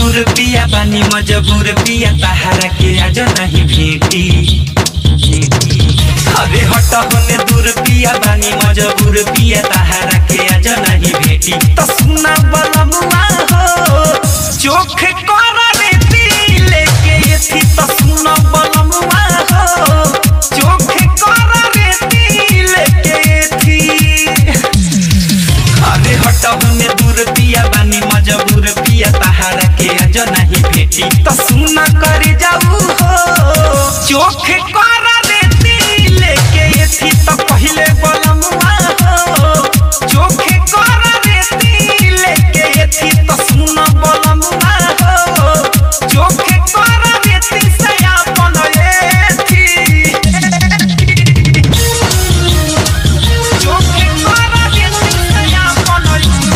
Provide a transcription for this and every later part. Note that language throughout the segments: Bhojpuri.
दूर पिया बानी मजबूर पिया तहारा के आज नहीं भेटी अरे हट होने दूर पिया बानी मजबूर पिया तहारा के आज नहीं भेटी तो सुना बलमुआ हो चोख कर रेती लेके एथी तो सुना बलमुआ हो चोख कर रेती लेके एथी अरे हट होने दूर पिया बानी मजबूर पिया तहारा के अज नहीं भेटी तो सुना कर जाऊ हो चोख कर देती लेके एथी तो पहले बलमुआ हो चोख कर देती लेके एथी तो सुना बलमुआ हो चोख कर देती से अपन एथी चोख कर देती से अपन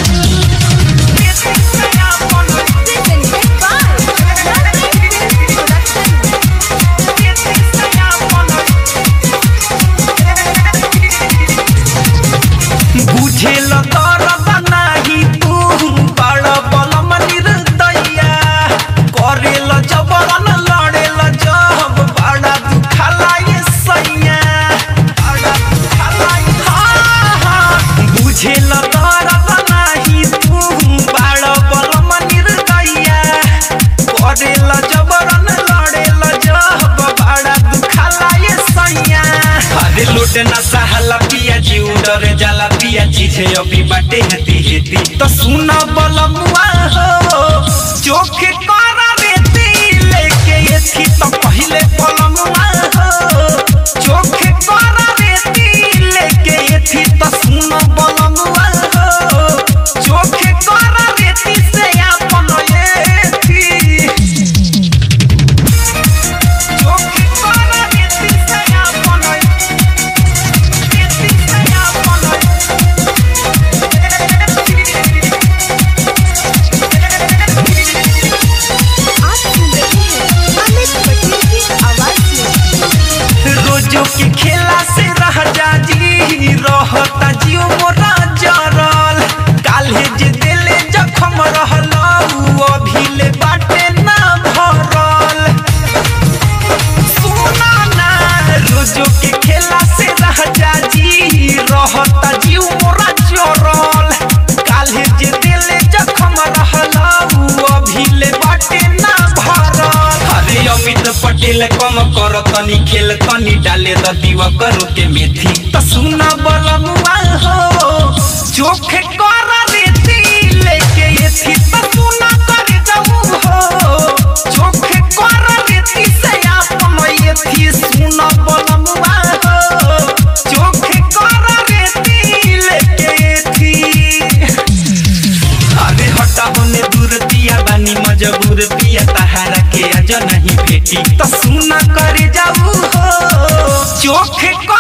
एथी से अपन Presented by Production. बुझेल दरद नाही तू बड़ बलम निर्दया करेल जबरन लड़ेल जब बड़ा दुखाला ये सैया बड़ा दुखाला ये हाँ, हाँ। बुझेल दरद नाही तू बड़ बलम निर्दया करेल जबरन लड़ेल जब बड़ा दुखाला ये सैया अरे लोट ना सहाला पिया जी उडर जाला पिया चीजे अभी बाटे हेती हेती तो सुना बलमुआ हो चोख कर रेती लेके एथी तो पहले बलमुआ हो चोख कर रेती लेके एथी तो सुना बलमुआ हो चोख कर रेती से अपन एथी चोख कर रेती से अपन आप सुन रहे हैं अमित पटेल की आवाज में रोजो के खेला से रह जाजी रहता जियो मोरा जरल काल्हे जे दिले जखम रहल उ अभी ले बाटे ना भरल सुना ना रोजो के खेला से रह जाजी रहता जियो मोरा जरल काल्हे जे दिले जखम रहल उ अभी ले बाटे ना भरल अरे अमित पटेल कम कर तनी खेल तनी डाले द दीवा करो के मेथी त सुना बलमुआ हो चोख कर रेती लेके एथी त सुना कर जाऊ हो चोख कर रेती से आपन एथी सुना बलमुआ हो चोख कर रेती लेके एथी अरे हटा होने दूर पिया बानी मजबूर पिया तहारा के अज नहीं भेटी तो सुना कर जाऊ हो चोख